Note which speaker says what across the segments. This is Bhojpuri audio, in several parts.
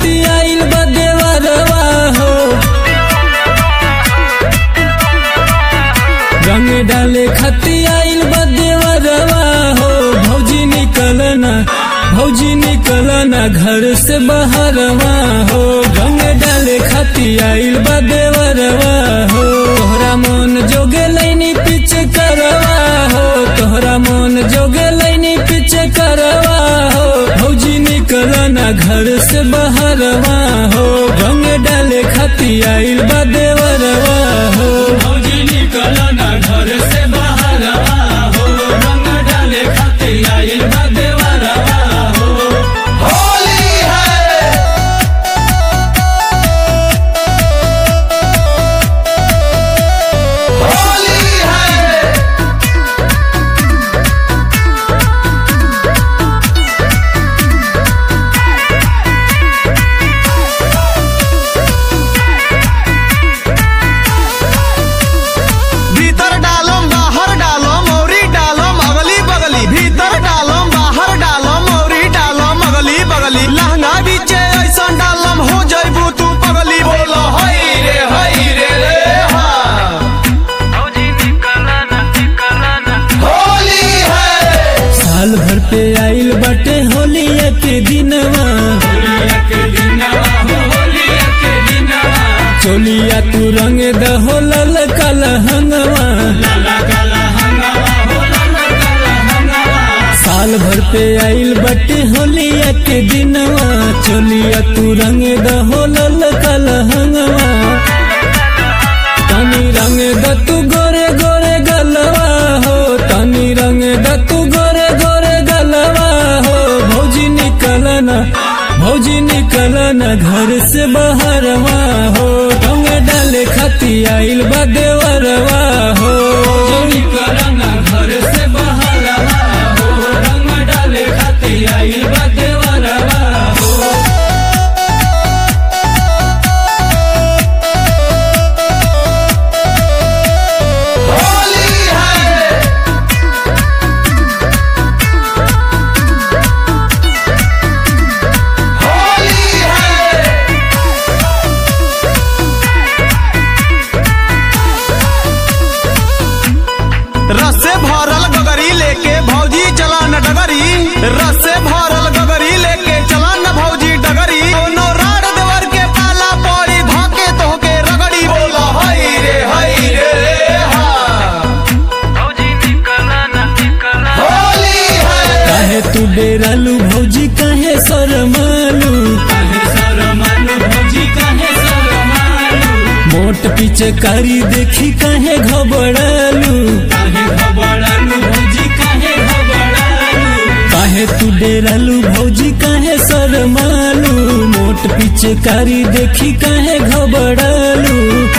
Speaker 1: खाती आइल बा देवरवा हो रंग डाले खाती आइल बा देवरवा हो भौजी निकलना भौजी निकलना घर से बाहरवा हो रंग डाले खाती आइल बा देवरवा हो तोहरा मन जोगे लैनी पीछे करवा हो तोहरा मन जोगे लैनी पीछे करवा हो भौजी निकलना घर से बाहरवा हो रंग डाले खाती आइल बा देवरवा हो भौजी निकलना घर से बाहरवा हो रंग डाले खाती आइल बा देवरवा हो
Speaker 2: होली है होली है भीतर डालम बाहर डालम औरी डालम अगली बगली भीतर डालम बाहर डालम औरी डालम अगली बगली लहंगा बीचे ऐसन डालम हो जइबू तू पगली बोलो हई रे हई रे रे हाँ होली है
Speaker 1: साल भर पे आइल बाटे होलिया के दिनवा चोलिया तू रंग दहो लल कल हंगवा साल भर पे आइल बाटे होलिया के दिनवा चोलिया तू रंग दहो लल कल हंगवा तनी रंग द तू गोरे गोरे गलवा हो तनी रंग द तू गोरे गोरे गलवा हो भौजी निकलना भौजी निकलना घर से बाहरवा हो रंग डाले खाती आइल बा देवरवा हो निकलना घर से बाहरवा हो रंग डाले खाती आइल बा देवरवा हो
Speaker 2: होली है होली है रस से भरल गगरी लेके भौजी चला न डगरी रस से भरल गगरी लेके चला न भौजी डगरी कोनो राड देवर के पाला पड़ी धाके तोहके रगड़ी बोलो हई रे हई रे रे हाँ होली है
Speaker 1: काहे तू डेरालू भौजी काहे शरमालू काहे शरमालू भौजी काहे शरमालू मोट पीछे कारी देखी काहे घबरालू काहे घबरालू भौजी काहे घबरालू काहे तू डेरालू भौजी काहे शरमालू मोट पीछे कारी देखी काहे घबरालू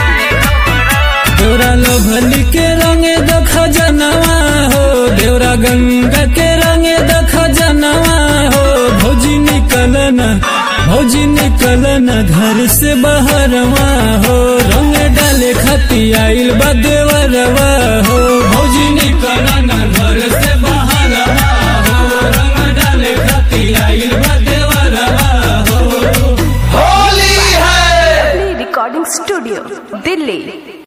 Speaker 1: तोरा लभली के रंगे दख जनवा हो देवरा गंगा के रंगे दख जनवा हो भौजी निकलना भौजी निकलना घर से बाहरवा हो रंग डाले खाती आइल बा देवरवा हो भौजी निकलना घर से